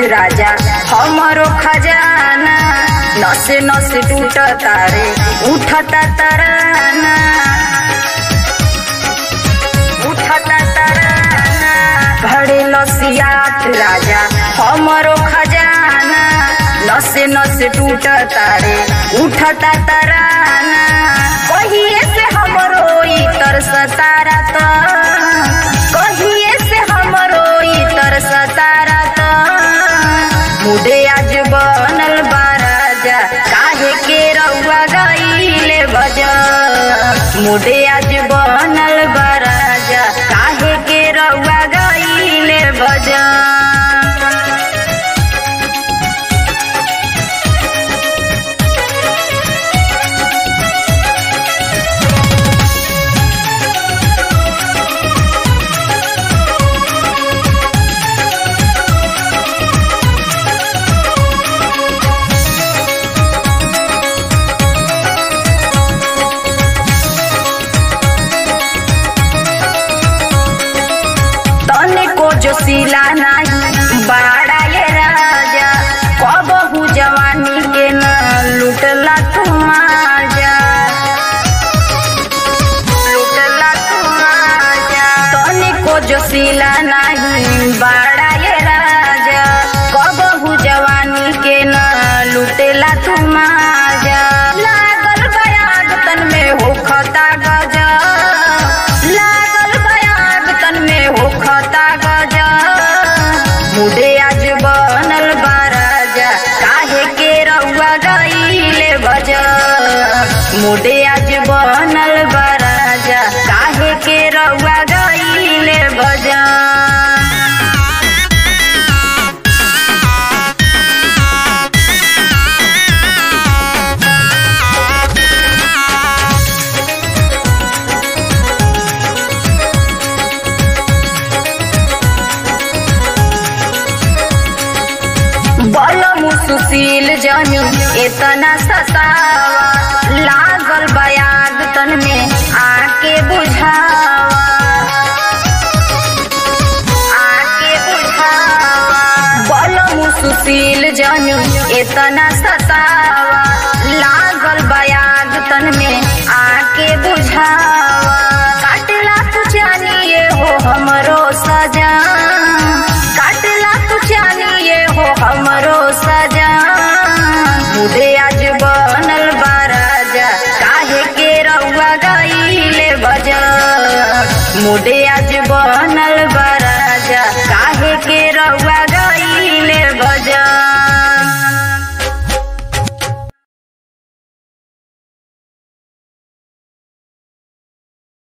राजा हमरो खजाना नसे नसे टूट तारे उठता तराना उठता तराना भरे लसियात राजा हमरो खजाना नसे नसे टूट तारे उठता तराना कहिए से हमरो ई तरस तारा त कहिए से हमरो ई तरस तारा त मुडे आज बनल बा राजा काहे के रउआ गईले बजा मुडे आज बनल बा राजा काहे के रउआ गईले बजा तने को जो सिला नाही बाड़ा ये राजा कबहू जवानी के न लुटला तू माजा लुटला तू माजा तने को जो सिला नाही बाड़ा ये राजा कबहू जवानी के न लुटेला तू माजा लागल बयाग तन में होखता गजा लागल बयाग तन में होखता गजा मुडे आज बनल बा राजा काहे के रउआ गईले बजा मुडे आज बनल बा राजा काहे के रउआ गईले बजा बल सुशील जनी इतना सतावा लागल बयाग तन में आके बुझावा आके बुझावा बल सुशील जनी इतना